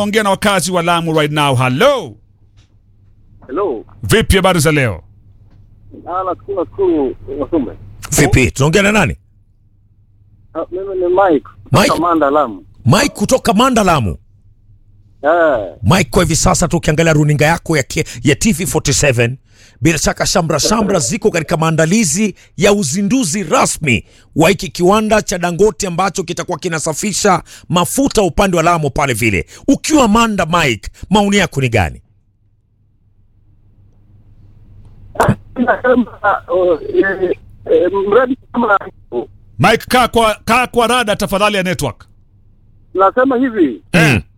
ongea na wakazi wa Lamu right now. Hello, Hello. vipi habari za leo? Ah, nashukuru nashukuru Wasume. Vipi, tunaongea na nani? Ah, Mimi ni Mike. Mike? kutoka Manda Lamu. Mike kutoka Mandalamu. Eh, Mike, kwa hivi sasa tu ukiangalia runinga yako ya, ke- ya TV47 bila shaka shamra shamra ziko katika maandalizi ya uzinduzi rasmi wa hiki kiwanda cha Dangote ambacho kitakuwa kinasafisha mafuta upande wa Lamu pale vile. Ukiwa Manda, Mike, maoni yako ni gani? nasema oh, eh, eh, mradi kama Mike, kaa kwa, kaa kwa rada tafadhali ya network. nasema hivi Mm.